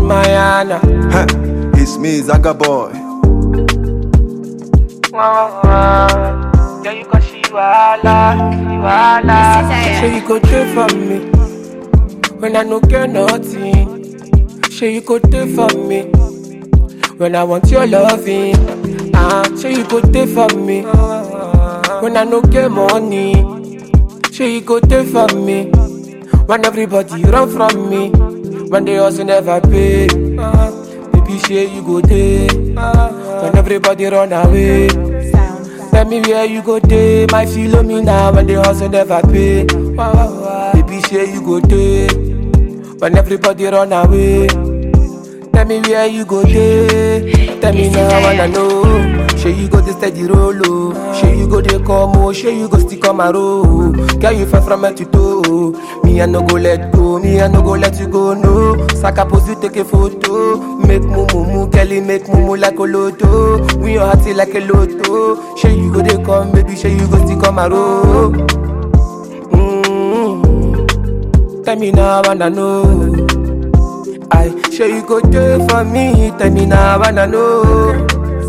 Mayana. Huh, it's me, Zaga boy. Yeah, you got she wala, she wala. Say you go there for me when I no get nothing. Say you go there for me when I want your loving. Ah, say you go there for me when I no get money. Say you go there for me when everybody run from me. When they also never pay. Ah, baby, say you go there when everybody run away. Tell me where you go day, my Philomena when they hustle never pay. Baby, say you go day when everybody run away. Tell me where you go day. Tell me now, I wanna know. Say you go the steady roll, oh. Say you go the come, oh. Say you go stick on my road. Girl, you far from head to toe. Me, I no go let go. Me, I no go let you go, no. Saka pose, you take a photo. Make mumu, mumu, Kelly, make mumu like a lotto. We your hearty like a lotto. Say you go the come, baby. Say you go stick on my road. Mm. Tell me now, I wanna know. I sure you go there for me. Tell me now, I wanna know.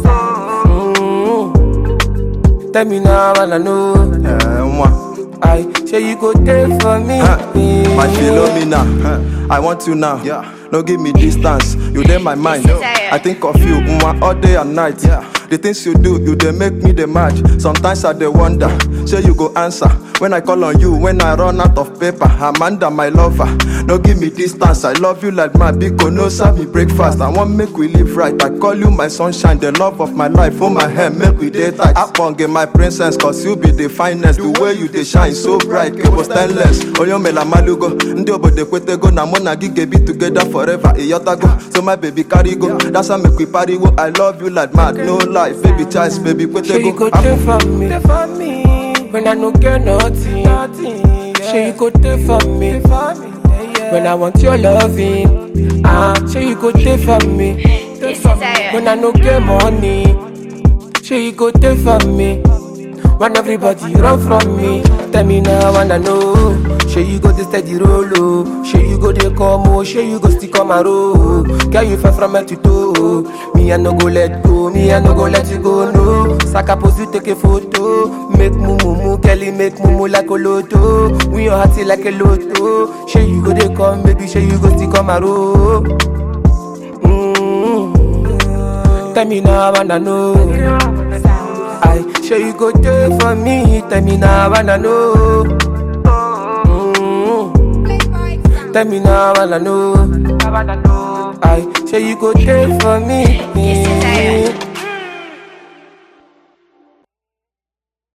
Mm. Tell me now, I wanna know. Eh, mwah. I sure you go there for me. Huh, my Philomena, huh, I want you now. Yeah. No give me distance, you dey my mind. I think of you mwah, all day and night. The things you do, you dey make me dey mad. Sometimes I dey wonder, say you go answer when I call on you. When I run out of paper, Amanda, my lover. No give me distance, I love you like my biko. No serve me breakfast, I want make we live right. I call you my sunshine, the love of my life. Hold my hand, make we dey tight. Aponge my princess, cause you be the finest. The way you dey shine so bright, cable stainless. Oyomela malugo, ndị obodo ekwetego na mụ na gị ga-ebi together forever. Ịyọtago, so my baby carry go. That's how make we party go. I love you like mad, no life, baby choice, baby Sure you go kwetego. there for me. There for me. When I no get nothing. nothing Sure you go there for me. When I want your loving. Ah, sure you go there for me. When I no get money. Sure you go there for me. When everybody run from me. Tell me now, I wanna know. Sure you go the steady roll, oh. Sure you go the come, oh. Sure you go stick on my road. Girl, you far from head to toe. Me, I no go let go. Me, I no go let you go, no. Saka pose, you take a photo. Make mumu, mumu, Kelly, make mumu like a lotto. We your hearty like a lotto. Sure you go the come, baby. Sure you go stick on my road. Mm. Tell me now, I wanna know. I sure you go there for me. Tell me now, I wanna know. Mm. Tell me now, I wanna know. I sure you go there for me.